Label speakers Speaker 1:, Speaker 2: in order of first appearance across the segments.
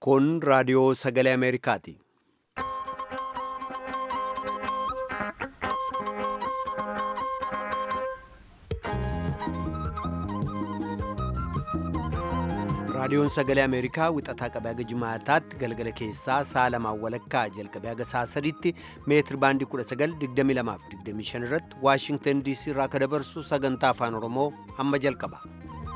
Speaker 1: Kun raadiyoo sagalee Ameerikaati. Raadiyoon sagalee Ameerikaa wixataa qabee haga jimaataatti galgala keessaa sa'a lamaan walakkaa jalqabee haga sa'a sadiitti meetir baandii 1922 irratti Waashingtan DC irraa akka dabarsu sagantaa afaan Oromoo amma jalqaba.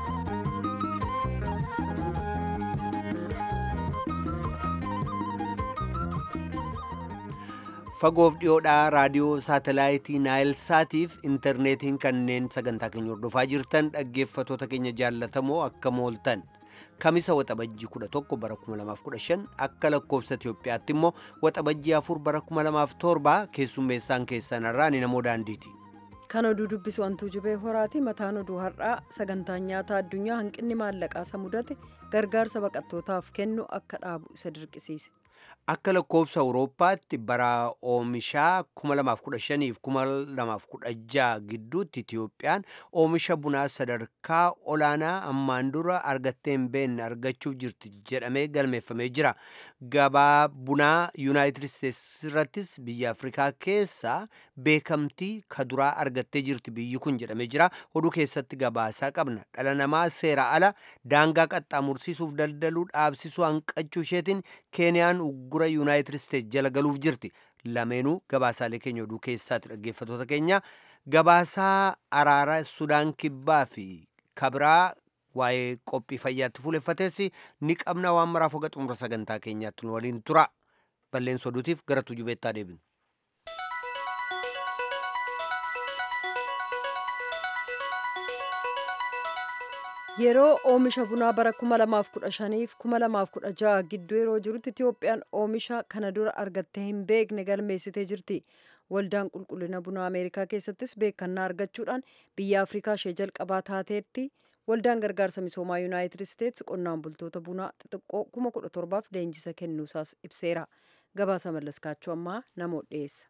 Speaker 1: Fagoof dhiyoodhaa raadiyoo saatalaayitii Naayil Saatiif intarneetiin kanneen sagantaa keenya hordofaa jirtan dhaggeeffatoota keenya jaallatamoo akka mooltan. Kamisa waxabajjii 11 bara 2015 akka lakkoofsa Itoophiyaatti immoo waxabajjii 4 bara 2007 keessummeessaan keessan irraa ni namoo daandiiti.
Speaker 2: Kan oduu dubbisu wantuu jubee horaati mataan oduu har'aa sagantaan nyaataa addunyaa hanqinni maallaqaa isa mudate gargaarsa baqattootaaf kennu akka dhaabu isa dirqisiise.
Speaker 1: Akka lakkoofsa Awurooppaatti bara oomishaa 2015 fi 2016 gidduutti Itiyoophiyaan oomisha bunaa sadarkaa olaanaa ammaan dura argattee hin beekne argachuuf jirti jedhamee galmeeffamee jira. Gabaa bunaa Yuunaayitid Isteets irrattis biyya Afrikaa keessaa beekamtii kaduraa argattee jirti biyyi kun jedhamee jira. Oduu keessatti gabaasaa qabna. Dhala namaa seera ala daangaa qaxxaamursiisuuf daldaluu dhaabsisuu hanqachuu isheetiin Keeniyaan uggura Yuunaayitid Isteets jala galuuf jirti. Lameenuu gabaasaalee keenya oduu keessaatti dhaggeeffatoota keenya gabaasaa araara Sudaan Kibbaa fi Kabiraa waa'ee qophii fayyaatti fuuleffates ni qabna waan maraaf hoga xumura sagantaa keenyaatti nu waliin tura. Balleessa oduutiif gara tujubeettaa deebinu.
Speaker 2: Yeroo oomisha bunaa bara 2015 fi 2016 gidduu yeroo jirutti Itiyoophiyaan oomisha kana dura argattee hin beekne galmeessitee jirti. Waldaan qulqullina bunaa Ameerikaa keessattis beekannaa argachuudhaan biyya Afrikaa ishee jalqabaa taateetti waldaan gargaarsa misoomaa Yuunaayitid Isteets qonnaan bultoota bunaa xixiqqoo 17,000f leenjisa kennuusaas ibseera. Gabaasa mallaskaachuu ammaa namoota dhiyeessa.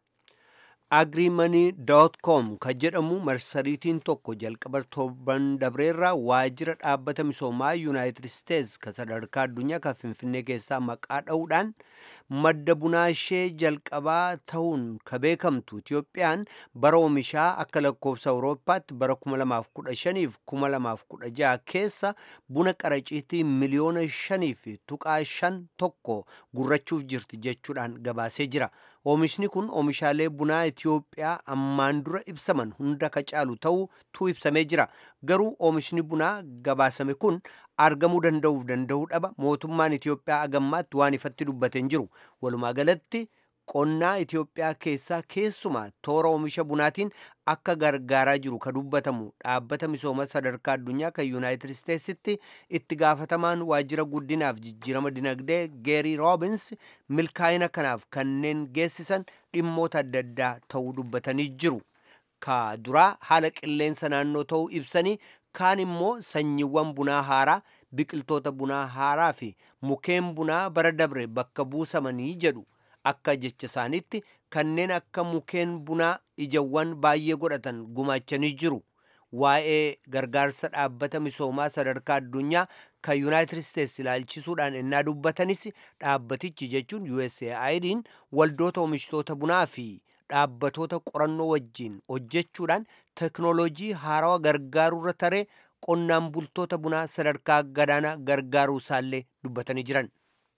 Speaker 1: agriimoney.com kan jedhamu marsariitiin tokko jalqaba torban dabreerraa waajjira dhaabbata misoomaa yuunaayitid isteets kan sadarkaa addunyaa kan finfinnee keessaa maqaa dha'uudhaan madda bunaa ishee jalqabaa ta'uun ka beekamtu itiyoophiyaan bara oomishaa akka lakkoofsa awurooppaatti bara 2015 fi 2016 keessa buna qaraciitii miliyoona 5 fi tuqaa 5 tokko gurrachuuf jirti jechuudhaan gabaasee jira. Oomishni kun oomishaalee bunaa Itiyoophiyaa ammaan dura ibsaman hunda ka caalu ta'utu ibsamee jira. Garuu oomishni bunaa gabaasame kun argamuu danda'uuf danda'uu dhaba mootummaan Itiyoophiyaa agammaatti waan ifatti dubbate hin jiru. Walumaa galatti qonnaa Itiyoophiyaa keessaa keessumaa toora oomisha bunaatiin akka gargaaraa jiru ka dubbatamu dhaabbata misooma sadarkaa addunyaa kan yuunaayitid isteetsitti itti gaafatamaan waajjira guddinaaf jijjiirama dinagdee geerii roobins milkaa'ina kanaaf kanneen geessisan dhimmoota adda addaa ta'uu dubbatanii jiru. Ka duraa haala qilleensa naannoo ta'uu ibsanii kaan immoo sanyiiwwan bunaa haaraa biqiltoota bunaa haaraa fi mukeen bunaa bara dabre bakka buusamanii jedhu. akka jecha isaaniitti kanneen akka mukeen bunaa ijawwan baay'ee godhatan gumaachanii jiru. Waa'ee gargaarsa dhaabbata misoomaa sadarkaa addunyaa kan Yuunaayitid Isteets ilaalchisuudhaan ennaa dubbatanis dhaabbatichi jechuun USAID'n waldoota oomishtoota bunaa fi dhaabbatoota qorannoo wajjin hojjechuudhaan teknooloojii haarawaa gargaaruurra taree qonnaan bultoota bunaa sadarkaa gadaanaa gargaaruu isaallee dubbatanii jiran.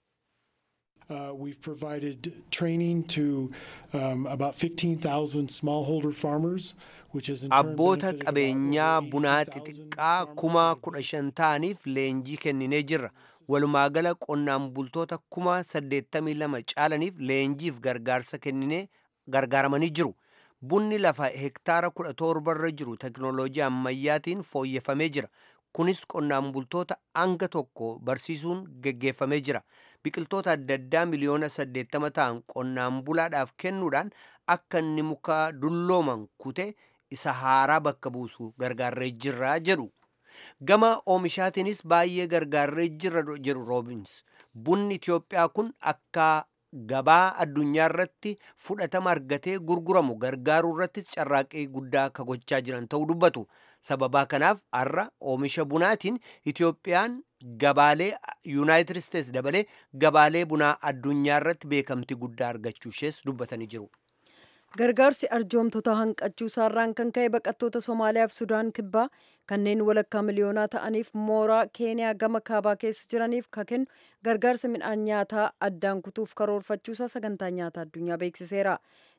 Speaker 3: Uh, we've provided training to um, about 15,000 smallholder farmers, which is in turn
Speaker 1: Abboota
Speaker 3: benefited about
Speaker 1: qabeenyaa
Speaker 3: over
Speaker 1: bunaa
Speaker 3: 80,000
Speaker 1: xixiqqaa kuma kudha shan ta'aniif leenjii kenninee jirra. Walumaagala qonnaan bultoota kuma saddeettamii lama caalaniif leenjiif gargaarsa kenninee gargaaramanii jiru. Bunni lafa hektaara kudha torbarra jiru teknooloojii ammayyaatiin fooyyeffamee jira. Kunis qonnaan bultoota hanga tokko barsiisuun geggeeffamee jira. Biqiltoota adda addaa miliyoona saddeettama ta'an qonnaan bulaadhaaf kennuudhaan akka inni muka dullooman kute isa haaraa bakka buusu gargaarree jirra jedhu. Gama oomishaatiinis baay'ee gargaarree jirra jedhu Roobins. Bunni Itiyoophiyaa kun akka gabaa addunyaa irratti fudhatama argatee gurguramu gargaaruu irratti carraaqqii guddaa akka gochaa jiran ta'uu dubbatu. Sababaa kanaaf har'a oomisha bunaatiin Itoophiyaan gabaalee Yuunaayitid Isteets dabalee gabaalee bunaa addunyaa irratti beekamtii guddaa argachuu ishees dubbatanii jiru.
Speaker 2: Gargaarsi arjoomtota hanqachuu isaarraan kan ka'e baqattoota Somaaliyaa fi Sudaan kibbaa kanneen walakkaa miliyoonaa ta'aniif mooraa Keeniyaa gama kaabaa keessa jiraniif kan kennu gargaarsa midhaan nyaataa addaan kutuuf karoorfachuusaa sagantaa nyaataa addunyaa beeksiseera.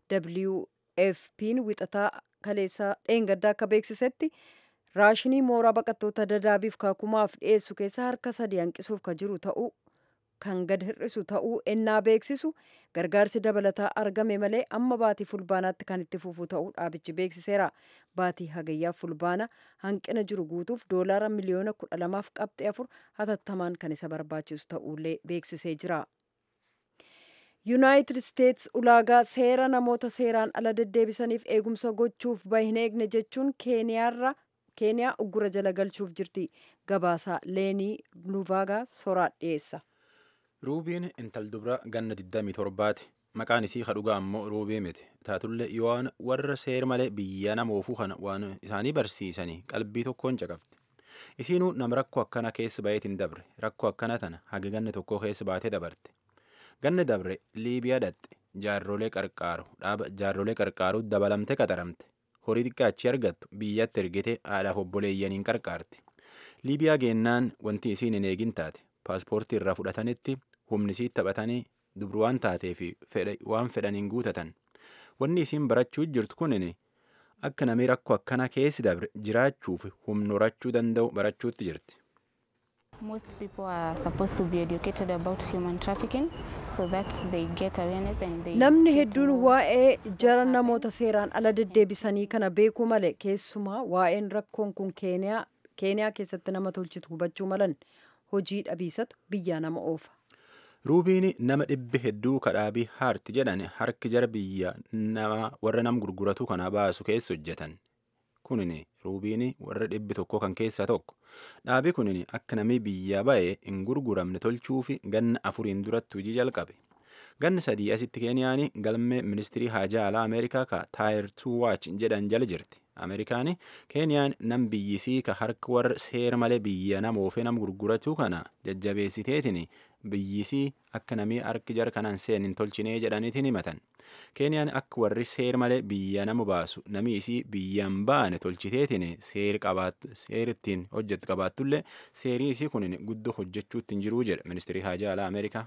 Speaker 2: WFP'n wixataa kaleessaa dheengaddaa akka beeksisetti raashinii mooraa baqattoota dadaabiif kaakumaaf dhiyeessu keessa harka sadii hanqisuuf ka jiru ta'uu kan gad hir'isu ta'uu ennaa beeksisu gargaarsi dabalataa argame malee amma baatii fulbaanaatti kan itti fufu ta'uu dhaabichi beeksiseera. Baatii hagayyaa fulbaana hanqina jiru guutuuf doolaara miliyoona kudha lamaaf qabxee afur hatattamaan kan isa barbaachisu ta'uullee beeksisee jira. yuunaayitid isteets ulaagaa seera namoota seeraan ala deddeebisaniif eegumsa gochuuf bahin eegne jechuun keeniyaarra keeniyaa uggura jala galchuuf jirti gabaasaa leenii luvaagaa soraa dhiyeessa.
Speaker 4: ruubiin intal dubra ganna 27ti maqaan isii kadhugaa ammoo ruubii miti taatullee yoon warra seer malee biyya namoofuu kana waan isaanii barsiisanii qalbii tokkoon caqafte isiinuu nama rakkoo akkana keessa bayeetiin dabre rakkoo akkana tana haga ganna tokkoo keessa baatee dabarte ganna dabre liibiyaa dhatte jaarrolee qarqaaru dhaaba jaarrolee qarqaaru dabalamte qaxaramte horii xiqqaachi argattu biyyatti ergite haadhaaf obboleeyyaniin qarqaarti liibiyaa geennaan wanti isiin hin eegin taate paaspoortii irraa fudhatanitti humni isii taphatanii dubru waan taatee fi waan fedhaniin guutatan wanni isiin barachuu jirtu kunin akka namni rakkoo akkana keessi dabre jiraachuuf humna horachuu danda'u barachuutti jirti.
Speaker 5: Most people are supposed to be educated about human trafficking so that they get awareness and they
Speaker 2: Namni hedduun waa'ee jara namoota seeraan ala deddeebisanii kana beekuu malee keessumaa waa'een rakkoon kun keeniyaa keessatti nama tolchitu hubachuu malan hojii dhabiisatu biyyaa nama oofa.
Speaker 4: ruubiin nama dhibbi hedduu kadhaabii haarti jedhan harki jara biyya nama warra nam gurguratu kana baasu keessa hojjetan kunin ruubiin warra dhibbi tokko kan keessaa tokko dhaabii kunin akka namni biyya ba'e hin gurguramne tolchuufi ganna afuriin duratti hojii jalqabe ganna sadii asitti keeniyaan galmee ministirii haajaa alaa ameerikaa ka taayir tuu waach jedhan jala jirti ameerikaan keeniyaan nam biyyisii ka harka warra seera malee biyya nama oofee nam gurguratu kana jajjabeessiteetiin biyyisii akka namii harki jara kanaan seen hin tolchinee jedhaniitiin himatan keeniyaan akka warri seer malee biyya nama baasu namii isii biyyaan baane tolchiteetiin seer ittiin hojjettu qabaattullee seerii isii kun guddoo hojjechuutti hin jiruu jedhe ministirii haajaa alaa ameerikaa.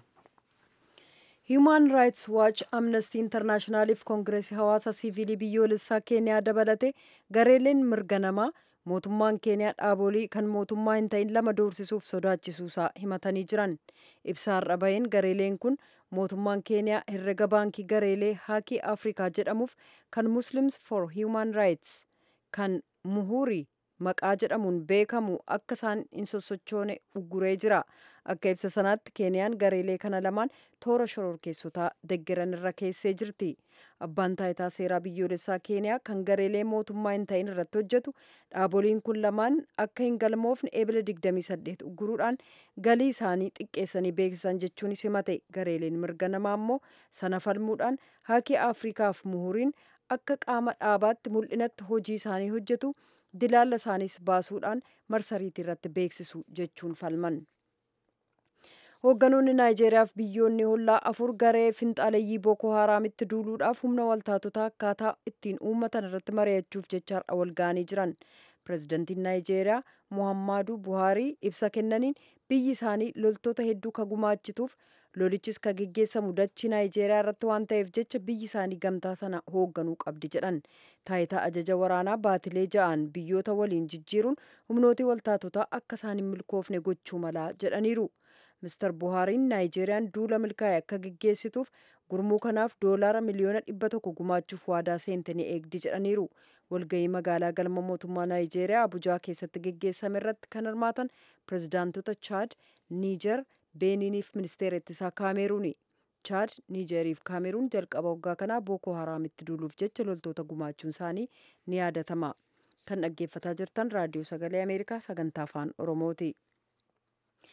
Speaker 2: Human Rights Watch, Amnesty International fi Koongireesii Hawaasa Siviilii biyyoolessaa Keeniyaa dabalate gareeleen mirga namaa mootummaan Keeniyaa dhaabolee kan mootummaa hin ta'in lama doorsisuuf sodaachisuusaa himatanii jiran. Ibsaarra baheen gareeleen kun mootummaan Keeniyaa herrega baankii gareelee Haakii Afrikaa jedhamuuf kan Muslims for Human Rights kan muhurii maqaa jedhamuun beekamu akka isaan hin sossochoone ugguree jira. Akka ibsa sanaatti Keeniyaan gareelee kana lamaan toora shororkeessotaa deggeran irra keessee jirti. Abbaan taayitaa seeraa biyyoolessaa Keeniyaa kan gareelee mootummaa hin ta'in irratti hojjetu dhaaboliin kun lamaan akka hin galmoofne eebila 28 ugguruudhaan galii isaanii xiqqeessanii beeksisan jechuunis himate. Gareeleen mirga namaa immoo sana falmuudhaan haakii Afrikaaf muhuriin akka qaama dhaabaatti mul'inatti hojii isaanii hojjetu dilaalla isaaniis baasuudhaan marsariitii irratti beeksisu jechuun falman. Hoogganoonni Naayijeeriyaa fi biyyoonni hollaa afur garee finxaaleeyyii Booko Haraamitti duuluudhaaf humna waltaatotaa akkaataa ittiin uummatan irratti mari'achuuf jecha har'a wal ga'anii jiran. Pireezidantiin Naayijeeriyaa Muhammadu Buhaarii ibsa kennaniin biyyi isaanii loltoota hedduu ka gumaachituuf lolichis ka geggeessamu dachii Naayijeeriyaa irratti waan ta'eef jecha biyyi isaanii gamtaa sana hoogganuu qabdi jedhan. Taayitaa ajaja waraanaa baatilee ja'an biyyoota waliin jijjiiruun humnooti waltaatotaa akka isaan hin milkoofne gochuu malaa jedhaniiru. Mr. Buhaariin Naayijeeriyaan duula milkaa'e akka geggeessituuf gurmuu kanaaf doolaara miliyoona dhibba tokko gumaachuuf waadaa seente ni eegdi jedhaniiru. Walgahii magaalaa galma mootummaa Naayijeeriyaa Abujaa keessatti geggeessame irratti kan hirmaatan pirezidaantota Chaad, Niijer, Beeniiniif ministeera ittisaa Kaameruuni. Chaad, Niijeriif Kaameruun jalqaba waggaa kanaa Booko Haraamitti duuluuf jecha loltoota gumaachuun isaanii ni yaadatama. Kan dhaggeeffataa jirtan raadiyoo sagalee Ameerikaa sagantaa afaan Oromooti.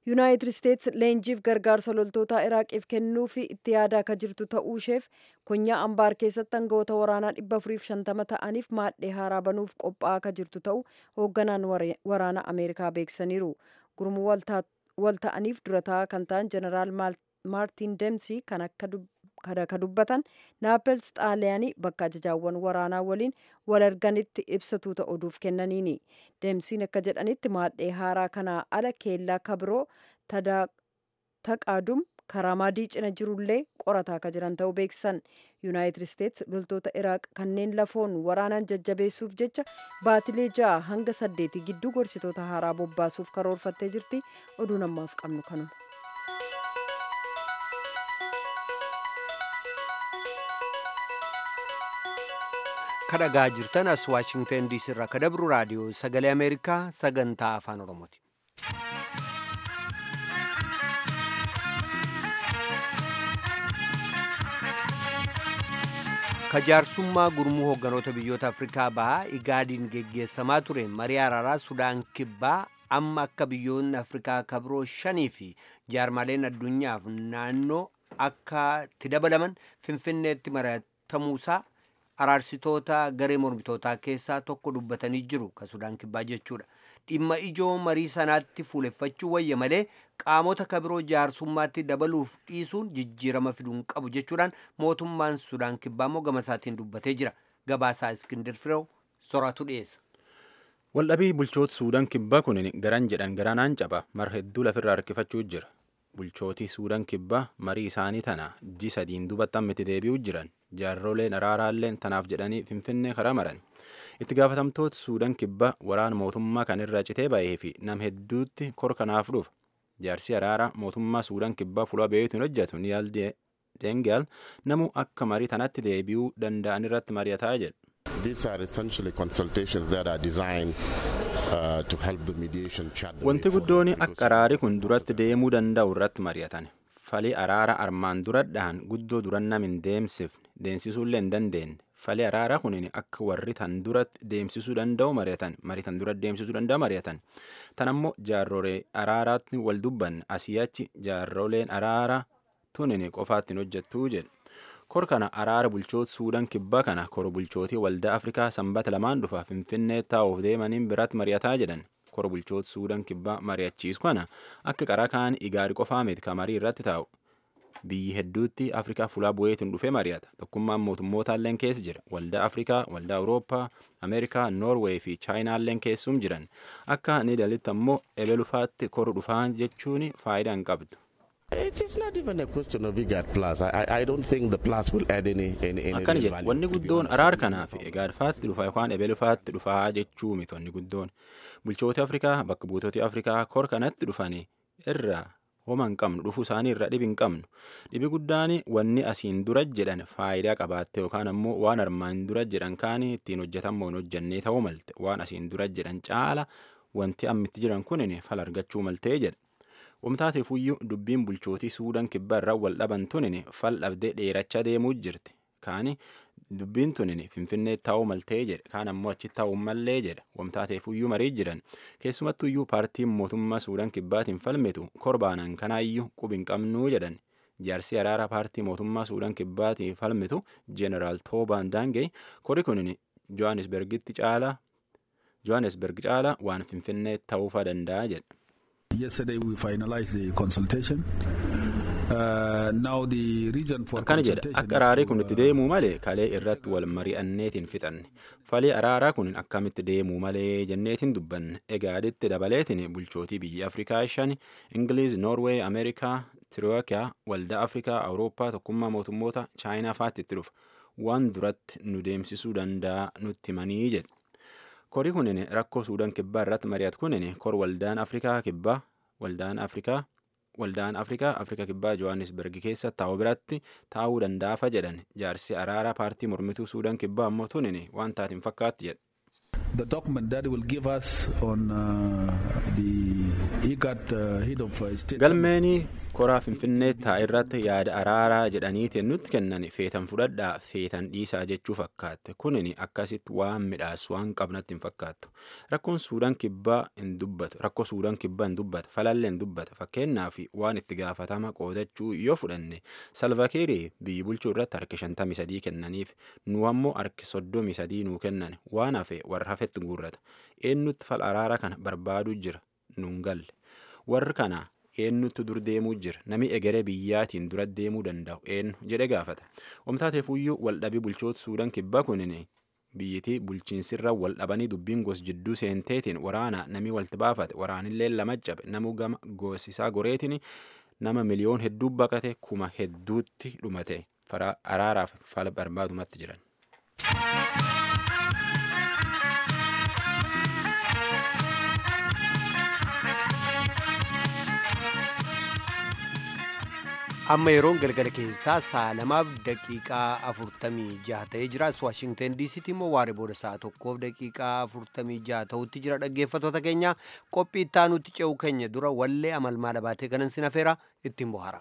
Speaker 2: yuunaayitid isteets leenjiif gargaarsa loltoota iraaqiif kennuufi itti yaadaa akka jirtu ta'uu isheef konyaa ambaar keessatti aangawoota waraanaa 450 ta'aniif maadhee haaraa banuuf qophaa'aa akka jirtu ta'uu hoogganaan waraana ameerikaa beeksisaniiru gurmuu wal ta'aniif durataa kan ta'an jeneraal maartiin deemsii kan akka dubbatan naapels xaaliyaanii bakka ajajaawwan waraanaa waliin wal arganitti ibsatuuta oduuf kennaniini deemsiin akka jedhanitti maadhee haaraa kanaa ala keellaa kabiroo taqaadum karaamaadii cina jirullee qorataa akka jiran ta'uu beeksisan yuunaayitid isteets loltoota iraaq kanneen lafoon waraanaan jajjabeessuuf jecha baatilee ja'a hanga saddeetii gidduu gorsitoota haaraa bobbaasuuf karoorfattee jirti oduu namaaf qabnu kanuma.
Speaker 1: kadhagaa jirtan as waashingtan diisii irraa ka dabru raadiyoo sagalee ameerikaa sagantaa afaan oromooti. kajaarsummaa gurmuu hoogganoota biyyoota afrikaa bahaa igaadiin geggeessamaa ture marii araaraa sudaan kibbaa amma akka biyyoonni afrikaa kabiroo shanii fi jaarmaleen addunyaaf naannoo akka itti dabalaman finfinneetti mari'atamuusaa araarsitoota garee mormitootaa keessaa tokko dubbatanii jiru ka sudaan kibbaa jechuudha dhimma ijoo marii sanaatti fuuleffachuu wayya malee qaamota kabiroo jaarsummaatti dabaluuf dhiisuun jijjiirama fiduun qabu jechuudhaan mootummaan sudaan kibbaa immoo gama isaatiin dubbatee jira gabaasaa iskindir fireew soraatu dhiyeessa.
Speaker 4: waldhabii bulchoota suudaan kibbaa kun garan jedhan garanaan caba mar hedduu lafirraa harkifachuu jira bulchootii suudaan kibbaa marii isaanii tana ji sadiin dubatti ammatti deebi'uu jiran jaarroleen araaraalleen tanaaf jedhanii finfinnee karaa maran itti gaafatamtoota suudaan kibbaa waraana mootummaa kan irraa citee ba'ee fi nam hedduutti kor kanaaf dhufa jaarsi araaraa mootummaa suudaan kibbaa fuula beeytuun hojjetu niyaal deengaal namu akka marii tanatti deebi'uu danda'an irratti mari'ataa jedha.
Speaker 6: These are essentially consultations that are designed uh, to help the mediation chat.
Speaker 4: Wanti guddoon akka araari kun duratti deemuu danda'u irratti mari'atan. Falii araara armaan duradhaan guddoo duran nam hin deemsifne deemsisuullee hin dandeenye. Falii araara kun akka warri tan duratti deemsisuu danda'u mari'atan. Marii tan duratti deemsisuu danda'u mari'atan. Tan ammoo jaarrolee araaraatti wal dubbanne asii achi jaarroleen araara tunin qofaatti hin hojjettuu jedhu. kor kana araara bulchoota suudaan kibbaa kana kor bulchootii waldaa afrikaa sanbata lamaan dhufa finfinnee taa'uuf deemaniin biratti mari'ataa jedhan kor bulchoota suudaan kibbaa mari'achiisu kana akka qaraa kaan igaari qofaa miti ka marii irratti taa'u biyyi hedduutti afrikaa fulaa bu'eetiin dhufee mari'ata tokkummaan mootummootalleen keessa jira waldaa afrikaa waldaa awurooppaa ameerikaa noorweey fi chaayinaalleen keessum jiran akka ni dalitti ammoo ebelufaatti kor dhufaa jechuun faayidaa hin qabdu.
Speaker 6: It is not even a question of IGAD plus. I, I, I don't think the plus will add any any, any
Speaker 4: akkana
Speaker 6: real
Speaker 4: jedhe
Speaker 6: value,
Speaker 4: wanni
Speaker 6: to be
Speaker 4: guddoon
Speaker 6: honest
Speaker 4: araar
Speaker 6: with you.
Speaker 4: kanaaf egaadfaatti dhufa yookaan ebelufaatti dhufaa jechuu miti wanni guddoon bulchooti afrikaa bakka buutoti afrikaa kor kanatti dhufanii irraa homa hin qabnu dhufuu isaanii irraa dhibi hin qabnu dhibi guddaan wanni asiin dura jedhan faayidaa qabaatte yookaan ammoo waan armaan dura jedhan kaanii ittiin hojjetamoo hin hojjennee ta'uu malte waan asiin dura jedhan caala wanti ammitti jiran kunin fal argachuu maltee jedha Wamtaateef iyyuu dubbiin bulchootii suudaan kibbaa irraa wal dhaban tunin fal dhabdee dheerachaa deemuu jirti. Kaani dubbiin tunin finfinnee taa'uu maltee jedhe kaan ammoo achi taa'uu mallee jedha. Wamtaateef iyyuu marii jiran keessumattu iyyuu paartiin mootummaa suudaan kibbaatiin falmitu korbaanan kanaayyuu qubi hin qabnuu jedhan. Jaarsi araara paartii mootummaa suudaan kibbaatiin falmitu jeeneraal Toobaan Daangee kori kunin Johannesbergitti caala Johannesberg caala waan finfinnee ta'uufaa danda'a jedha.
Speaker 7: Yesterday we finalized the consultation. Uh, now the reason for
Speaker 4: akkana jedha
Speaker 7: consultation
Speaker 4: akka
Speaker 7: is
Speaker 4: araarii
Speaker 7: to,
Speaker 4: kun itti
Speaker 7: uh,
Speaker 4: deemuu malee kalee irratti wal mari'anneetiin fixanne falii araaraa kun akkamitti deemuu malee jenneetiin dubbanne egaaditti dabaleetiin bulchootii biyya afrikaa shan ingiliiz noorweey ameerikaa tirookiyaa waldaa afrikaa awurooppaa tokkummaa mootummoota chaayinaa faatti itti dhufa waan duratti nu deemsisuu danda'a nutti himanii jedhe korii kunin rakkoo suudaan kibbaa irratti mari'atu kunin kor waldaan afrikaa kibbaa waldaan afrikaa waldaan afrikaa afrika kibbaa johannesberg keessa taa'u biratti taa'uu danda'afa jedhan jaarsi araaraa paartii mormituu suudaan kibbaa ammoo tunin waan taatiin fakkaatti jedha
Speaker 7: the document that will give us on uh, the IGAD uh, head of uh, state.
Speaker 4: galmeenii koraa finfinnee taa'e irratti yaada araaraa jedhaniitiin nutti kennan feetan fudhadhaa feetan dhiisaa jechuu fakkaatte kunin akkasitti waan midhaas waan qabnatti hin fakkaattu rakkoon suudaan kibbaa hin dubbatu rakkoo suudaan kibbaa hin dubbata falallee hin dubbata fakkeenyaaf waan itti gaafatama qoodachuu yoo fudhanne salvakiirii biyyi bulchuu irratti harki shantamii sadii kennaniif nu ammoo harki soddomii sadii nuu kennan waan hafe warra hafetti guurrata eenyutti fal araara kana barbaaduu jira nuun galle warri kana eenyutti dur deemuu jira nami egeree biyyaatiin dura deemuu danda'u eenyu jedhe gaafata omtaateefuyyuu waldhabii bulchoota suudaan kibbaa kunin biyyitii bulchiinsirra wal dhabanii dubbiin gos jidduu seenteetiin waraana nami walti baafate waraanillee lama cabe namu gama gosisaa goreetiin nama miliyoon hedduu baqate kuma hedduutti dhumate araaraaf fala barbaadumatti jiran.
Speaker 1: amma yeroon galgala keessaa sa'a lamaaf daqiiqaa afurtamii jaha ta'ee jira as waashingten diisitti immoo waaree booda sa'a tokkoof daqiiqaa afurtamii jaha ta'utti jira dhaggeeffattoota keenya qophii ittaanutti ce'u keenya dura wallee amalmaala baatee kanan sin afeera ittiin bohara.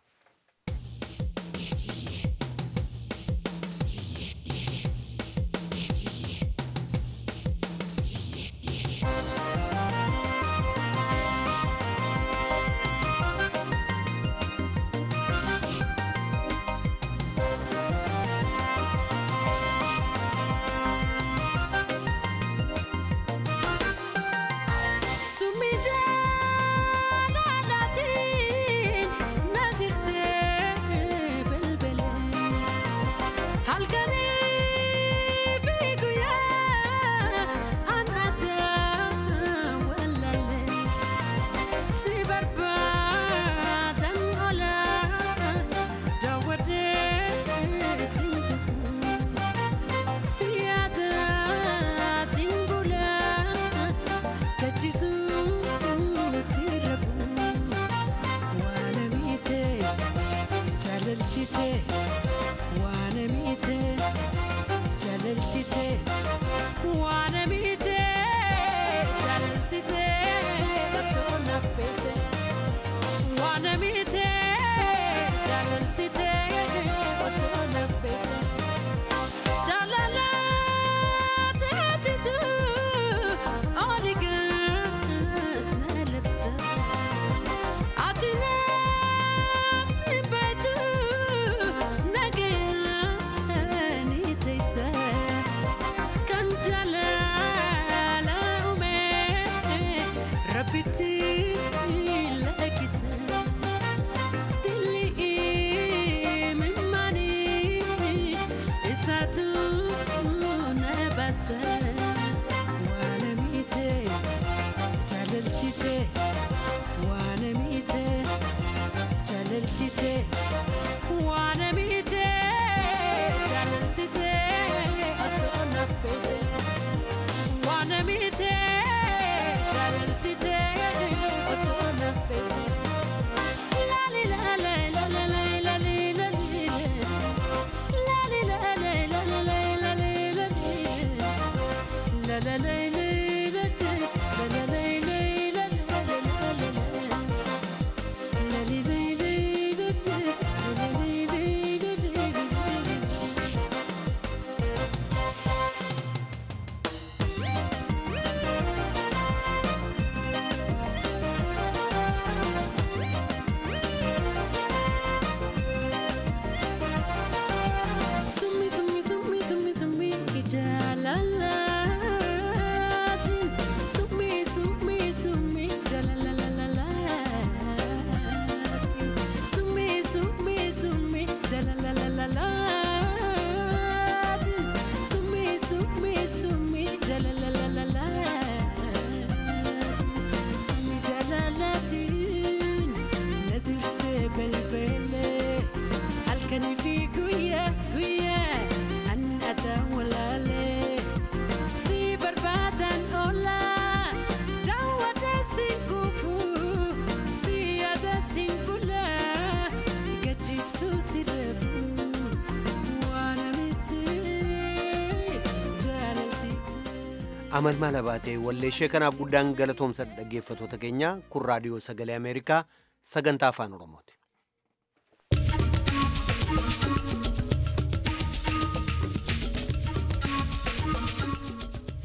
Speaker 1: amalmaala baatee walleeshee kanaaf guddaan galatoomsa dhaggeeffatoota keenya kun raadiyoo sagalee ameerikaa sagantaa afaan oromooti.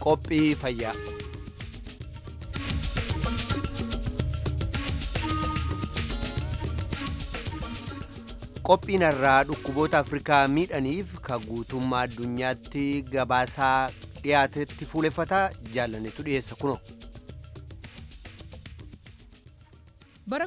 Speaker 1: qophii fayyaa. qophiin irraa dhukkuboota afrikaa miidhaniif ka guutummaa addunyaatti gabaasaa dhiyaatetti fuuleffataa jaalannetu dhiyeessa kuno.
Speaker 8: bara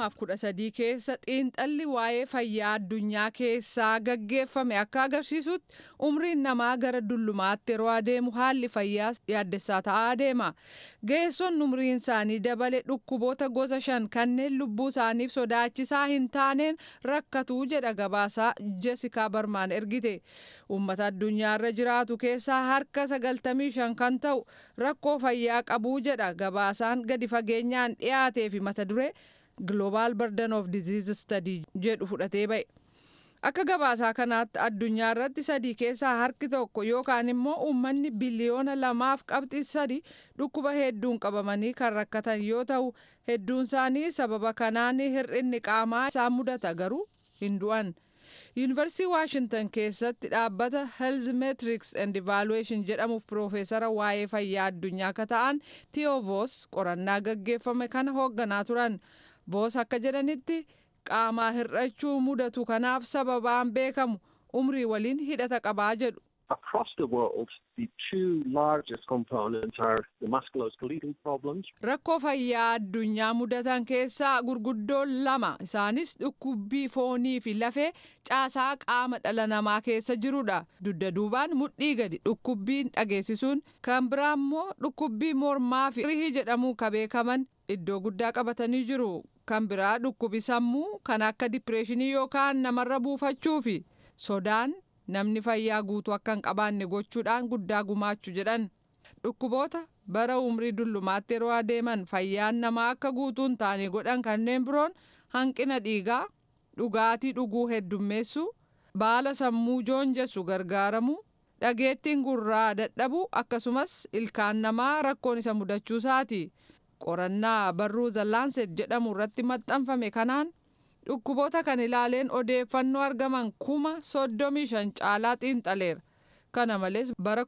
Speaker 8: 2013 keessa xiinxalli waa'ee fayyaa addunyaa keessaa gaggeeffame akka agarsiisutti umriin namaa gara dullumaatti yeroo adeemu haalli fayyaas yaaddessaa ta'aa adeema ga'eessonni umriin isaanii dabale dhukkuboota gosa shan kanneen lubbuu isaaniif sodaachisaa hin taaneen rakkatuu jedha gabaasaa jesikaa barmaan ergite uummata addunyaarra jiraatu keessaa harka 95 kan ta'u rakkoo fayyaa qabuu jedha gabaasaan gadi fageenyaan dhiyaatee fi mata duree global burden of disease study jedhu fudhatee ba'e. Akka gabaasaa kanaatti addunyaa irratti sadii keessaa harki tokko yookaan immoo uummanni biliyoona lamaaf qabxii sadi dhukkuba hedduun qabamanii kan rakkatan yoo ta'u hedduun isaanii sababa kanaan hir'inni qaamaa isaan mudata garuu hin du'an. yuunivarsiitii waashintan keessatti dhaabbata health metrics and evaluation jedhamuuf piroofeesara waa'ee fayyaa addunyaa akka ta'an tiyoo voos qorannaa gaggeeffame kana hoogganaa turan voos akka jedhanitti qaamaa hir'achuu mudatu kanaaf sababaan beekamu umrii waliin hidhata qabaa jedhu.
Speaker 9: Across the world, the two largest components are the musculoskeletal problems.
Speaker 8: Rakkoo fayyaa addunyaa mudatan keessaa gurguddoon lama isaanis dhukkubbii foonii fi lafee caasaa qaama dhala namaa keessa jirudha. Dugda duubaan mudhii gadi dhukkubbiin dhageessisuun kan biraa immoo dhukkubbii mormaa fi rihii jedhamu ka beekaman iddoo guddaa qabatanii jiru. Kan biraa dhukkubi sammuu kan akka dipireeshinii yookaan namarra buufachuu fi sodaan namni fayyaa guutuu akka hin qabaanne gochuudhaan guddaa gumaachuu jedhan dhukkuboota bara umrii dullumaatti yeroo adeeman fayyaan namaa akka guutuu hin taane godhan kanneen biroon hanqina dhiigaa dhugaatii dhuguu heddummeessuu baala sammuu joonjessu gargaaramu dhageettiin gurraa dadhabu akkasumas ilkaan namaa rakkoon isa mudachuusaati qorannaa barruu zallaanset jedhamu irratti maxxanfame kanaan dhukkuboota kan ilaaleen odeeffannoo argaman kuma soddomii shan caalaa xiinxaleera kana malees bara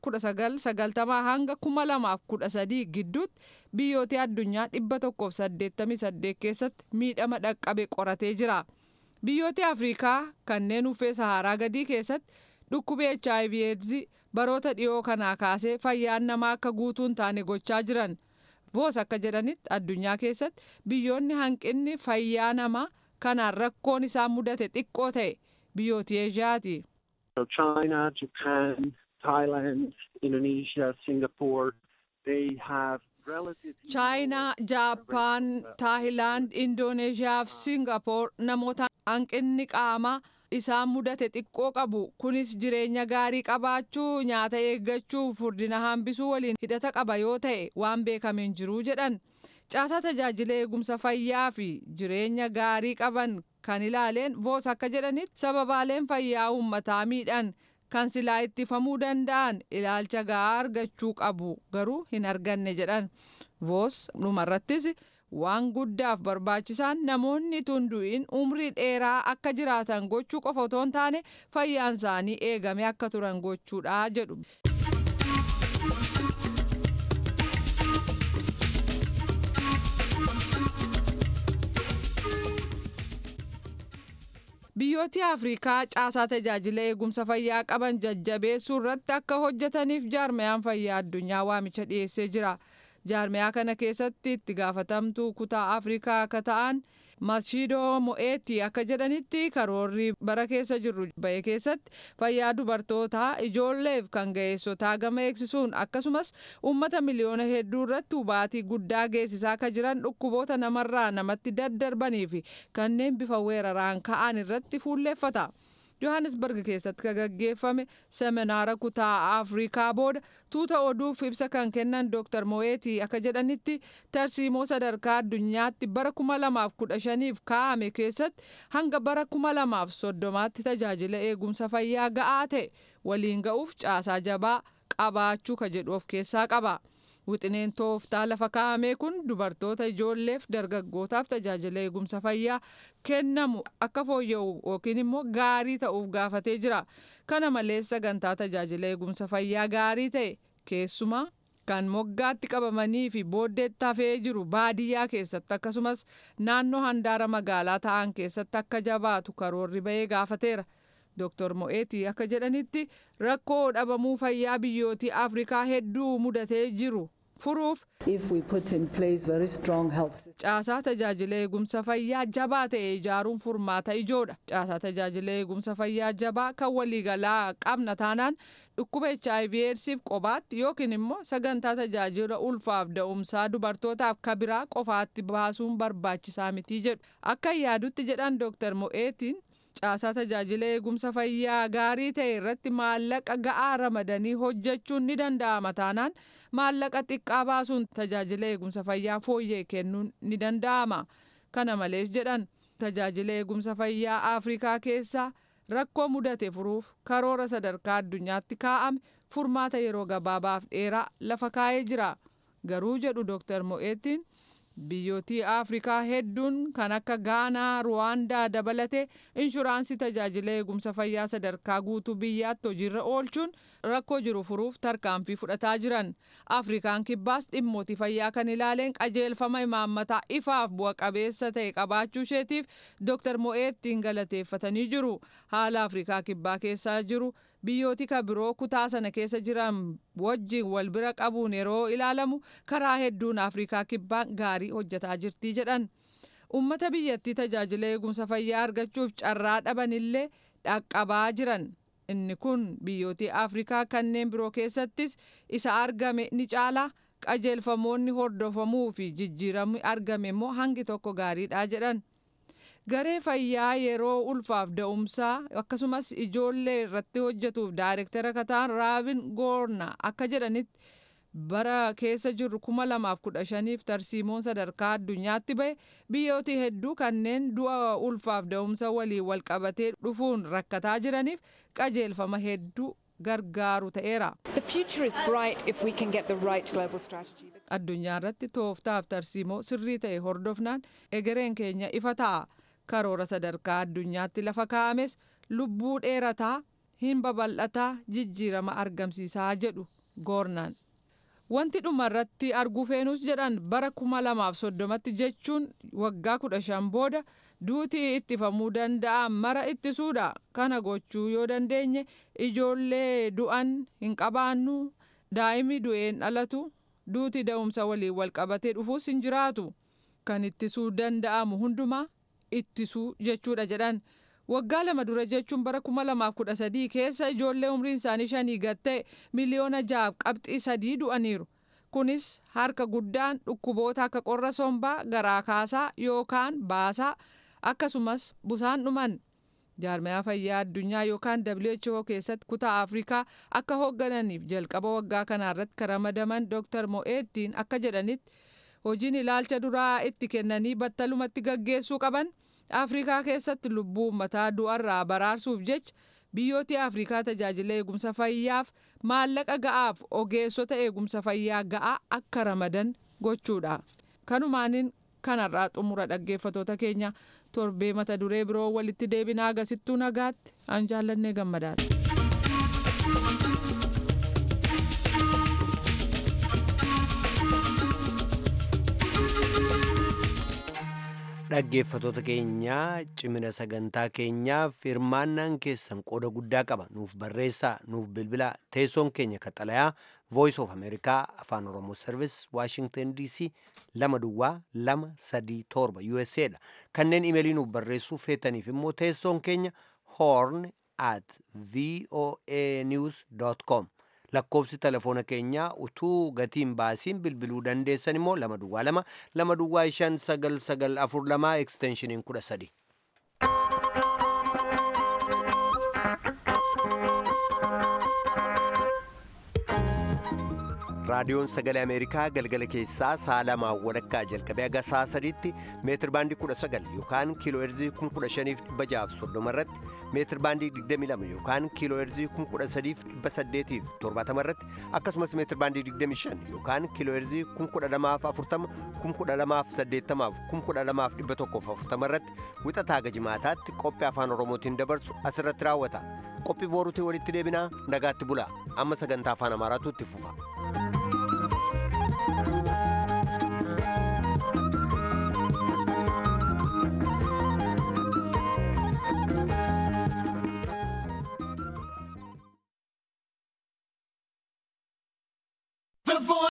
Speaker 8: 1990 hanga 2013 gidduutti biyyoota addunyaa 188 keessatti miidhama dhaqqabe qoratee jira biyyoota afriikaa kanneen uffee saharaa gadii keessatti dhukkubi hiv aids baroota dhiyoo kanaa kaasee fayyaan namaa akka guutuu hin taane gochaa jiran voos akka jedhanitti addunyaa keessatti biyyoonni hanqinni fayyaa namaa kanaan rakkoon isaan mudate xiqqoo ta'e biyyooti eeshiyaati.
Speaker 9: China, Japan, Thailand, Indonesia, Singapore, they have
Speaker 8: chaayinaa jaappaan taayilaand indooneeshiyaa fi singapoor namoota hanqinni qaamaa isaan mudate xiqqoo qabu kunis jireenya gaarii qabaachuu nyaata eeggachuu furdina hambisuu waliin hidhata qaba yoo ta'e waan beekameen jiruu jedhan caasaa tajaajila eegumsa fayyaa fi jireenya gaarii qaban kan ilaaleen voos akka jedhanitti sababaaleen fayyaa uummataa miidhan kan silaa ittifamuu danda'an ilaalcha gahaa argachuu qabu garuu hin arganne jedhan voos dhumarrattis waan guddaaf barbaachisaan namoonni tundu'in umrii dheeraa akka jiraatan gochuu qofa otoo hin taane fayyaan isaanii eegame akka turan gochuudha jedhu. biyyooti afriikaa caasaa tajaajila eegumsa fayyaa qaban jajjabeessuu irratti akka hojjetaniif jaarmayaan fayyaa addunyaa waamicha dhiyeessee jira jaarmayaa kana keessatti itti gaafatamtuu kutaa afriikaa akka ta'an mashiidoo mo'eetti akka jedhanitti karoorri bara keessa jirru ba'e keessatti fayyaa dubartootaa ijoolleef kan ga'eessotaa gama eegsisuun akkasumas uummata miliyoona hedduu irratti hubaatii guddaa geessisaa akka jiran dhukkuboota namarraa namatti daddarbanii fi kanneen bifa weeraraan ka'an irratti fuulleeffata. johannesburg keessatti kan gaggeeffame seminaara kutaa afriikaa booda tuuta oduuf ibsa kan kennan dr mo'eetii akka jedhanitti tarsiimoo sadarkaa addunyaatti bara 2015f kaa'ame keessatti hanga bara 2030tti tajaajila eegumsa fayyaa ga'aa ta'e waliin ga'uuf caasaa jabaa qabaachuu ka jedhu of keessaa qaba. wixineen tooftaa lafa kaa'ame kun dubartoota ijoolleef dargaggootaaf tajaajila eegumsa fayyaa kennamu akka fooyya'u yookiin immoo gaarii ta'uuf gaafatee jira kana malees sagantaa tajaajila eegumsa fayyaa gaarii ta'e keessumaa kan moggaatti qabamanii fi booddeetti hafee jiru baadiyyaa keessatti akkasumas naannoo handaara magaalaa ta'an keessatti akka jabaatu karoorri bahee gaafateera. Dr. Mo'eetii akka jedhanitti rakkoo dhabamuu fayyaa biyyootii Afrikaa hedduu mudatee jiru furuuf caasaa tajaajila eegumsa fayyaa jabaa ta'e ijaaruun furmaata ijoodha. Caasaa tajaajila eegumsa fayyaa jabaa kan waliigalaa qabna taanaan dhukkuba HIV eedsiif qobaatti yookiin immoo sagantaa tajaajila ulfaaf da'umsaa dubartootaaf kabiraa qofaatti baasuun barbaachisaa mitii jedhu. Akka yaadutti jedhan Dr. Mo'eetiin caasaa tajaajila eegumsa fayyaa gaarii ta'e irratti maallaqa ga'aa ramadanii hojjechuun ni danda'ama taanaan maallaqa xiqqaa baasuun tajaajila eegumsa fayyaa fooyyee kennuun ni danda'ama. Kana malees jedhan tajaajila eegumsa fayyaa Afrikaa keessaa rakkoo mudate furuuf karoora sadarkaa addunyaatti kaa'ame furmaata yeroo gabaabaaf dheeraa lafa kaa'ee jira. Garuu jedhu Dr. Mo'eetiin biyyootii afrikaa hedduun kan akka gaanaa ruwaandaa dabalatee inshuraansii tajaajila eegumsa fayyaa sadarkaa guutuu biyyaatti hojiirra oolchuun rakkoo jiru furuuf tarkaanfii fudhataa jiran afrikaan kibbaas dhimmootii fayyaa kan ilaaleen qajeelfama imaammataa ifaaf bu'a qabeessa ta'e qabaachuu isheetiif dr mo'eettiin galateeffatanii jiru haala afrikaa kibbaa keessaa jiru biyyooti ka biroo kutaa sana keessa jiran wajjin wal bira qabuun yeroo ilaalamu karaa hedduun afrikaa kibbaan gaarii hojjetaa jirtii jedhan ummata biyyattii tajaajila eegumsa fayyaa argachuuf carraa dhabanillee dhaqqabaa jiran inni kun biyyootii afrikaa kanneen biroo keessattis isa argame ni caala qajeelfamoonni hordofamuu fi jijjiiramni argame immoo hangi tokko gaariidha jedhan garee fayyaa yeroo ulfaaf da'umsaa akkasumas ijoollee irratti hojjetuuf daayirektara kataan raabin goorna akka jedhanitti bara keessa jirru kuma lamaaf kudha shaniif tarsiimoon sadarkaa addunyaatti bahe biyyooti hedduu kanneen du'a ulfaaf da'umsa waliin wal qabatee dhufuun rakkataa jiraniif qajeelfama hedduu gargaaru ta'eera. addunyaa irratti tooftaaf tarsiimoo sirrii ta'e hordofnaan egereen keenya ifa ta'a. karoora sadarkaa addunyaatti lafa kaa'ames lubbuu dheerataa hin babal'ataa jijjiirama argamsiisaa jedhu goornaan. Wanti dhuma irratti arguu feenus jedhan bara kuma lamaaf soddomatti jechuun waggaa kudha shan booda duutii ittifamuu danda'an mara ittisuudha. Kana gochuu yoo dandeenye ijoollee du'an hin qabaannu daa'imni du'een dhalatu duutii da'umsa waliin wal qabatee dhufuus hin jiraatu. Kan ittisuu danda'amu hundumaa ittisuu jechuudha jedhan waggaa lama dura jechuun bara kuma lamaaf kudha sadii keessa ijoollee umriin isaanii shanii gad ta'e miliyoona jaaf qabxii sadii du'aniiru kunis harka guddaan dhukkuboota akka qorra sombaa garaa kaasaa yookaan baasaa akkasumas busaan dhuman jaarmayaa fayyaa addunyaa yookaan WHO keessatti kutaa afrikaa akka hooggananiif jalqaba waggaa kanaarratti kan ramadaman dr mo'eettiin akka jedhanitti hojiin ilaalcha duraa itti kennanii battalumatti gaggeessuu qaban afrikaa keessatti lubbuu uummataa du'arraa baraarsuuf jecha biyyooti afrikaa tajaajila eegumsa fayyaaf maallaqa ga'aaf ogeessota eegumsa fayyaa ga'aa akka ramadan gochuudha kanumaanin kanarraa xumura dhaggeeffatoota keenya torbee mata duree biroo walitti deebinaa agasittuu nagaatti an jaallannee gammadaati.
Speaker 1: dhaggeeffatoota keenyaa cimina sagantaa keenyaaf hirmaannaan keessan qooda guddaa qaba nuuf barreessaa nuuf bilbilaa teessoon keenya kaxalayaa voice of america afaan oromoo service washington dc lama duwwaa lama sadii torba usa dha kanneen imeelii nuuf barreessuu feetaniif immoo teessoon keenya horn at voa news com lakkoobsi telefoona keenyaa utuu gatiin baasiin bilbiluu dandeessan immoo lama duwwaa lama lama duwwaa shan sagal sagal afur lamaa eksteenshiniin kudha sadi. raadiyoon sagalee ameerikaa galgala keessaa sa'a lamaa walakkaa jalqabee haga sa'a sadiitti meetir baandii kudha sagal yookaan kiiloo heerzii kun kudha shaniif dhibba jaaf soddoma irratti meetir baandii digdami lama yookaan kiiloo heerzii kun kudha sadiif dhibba saddeetiif torbaatama irratti akkasumas meetir baandii digdami shan yookaan kiiloo heerzii kun kudha lamaaf afurtama kun kudha lamaaf saddeettamaaf kun kudha lamaaf dhibba tokkoof afurtama irratti wixataa haga jimaataatti qophii afaan oromootiin dabarsu asirratti raawwata qophii booruutiin walitti deebinaa nagaatti bulaa amma sagantaa afaan amaaraatu itti fufa.